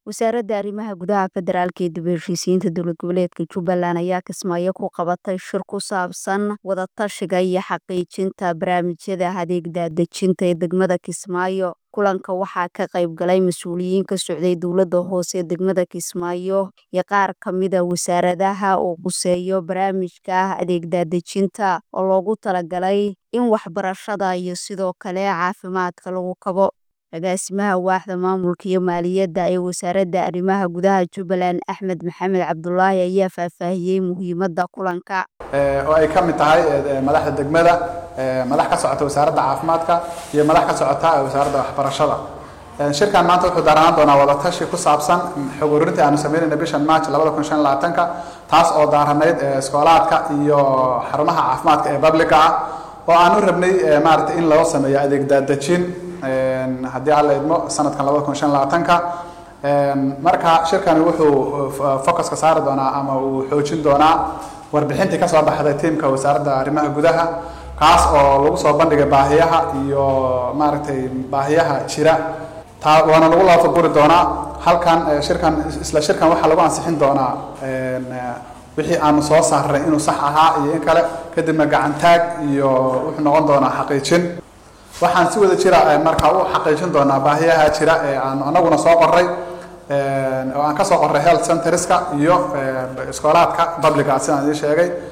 wasaaradda arrimaha gudaha federaalka ee dib u heshiisiinta dowlad goboleedka jubbaland ayaa kismaayo ku qabatay shir ku saabsan wadatashiga iyo xaqiijinta barnaamijyada adeeg daadejinta ee degmada kismaayo kulanka waxaa ka qayb galay mas-uuliyiin ka socday dowladda hoose ee degmada kismaayo iyo qaar ka mida wasaaradaha uu quseeyo barnaamijka adeeg daadejinta oo loogu talagalay in waxbarashada iyo sidoo kale caafimaadka lagu kabo agaasimaha waaxda maamulka iyo maaliyadda ee wasaaradda arrimaha gudaha jubbaland axmed maxamed cabdulaahi ayaa faahfaahiyey muhiimadda kulanka oo ay ka mid tahay madaxda degmada madax ka socota wasaaradda caafimaadka iyo madax ka socota wasaaradda waxbarashada shirkan maanta wuxuu daaranaan doonaa wadatashi ku saabsan xog ururintii aanu sameynayna bishan march labada kun shan labaatanka taas oo daaranayd iskoolaadka iyo xarumaha caafimaadka ee publica ah oo aan u rabnay maaragtay in loo sameeyo adeeg daadejin haddii alla idmo sanadkan labada kun shan labaatanka marka shirkani wuxuu focuska saari doonaa ama uu xoojin doonaa warbixintii kasoo baxday tiimka wasaaradda arrimaha gudaha kaas oo lagu soo bandhigay baahiyaha iyo maaragtay baahiyaha jira taa waana lagu laafaguri doonaa halkan shirkan isla shirkan waxaa lagu ansixin doonaa wixii aanu soo saarnay inuu sax ahaa iyo in kale kadibna gacantaag iyo wuxuu noqon doonaa xaqiijin waxaan si wada jira markaa u xaqiijin doonaa baahiyaha jira ee aanu anaguna soo qoray oo aan ka soo qoray health centerska iyo iskoolaadka publica sidaan idiin sheegay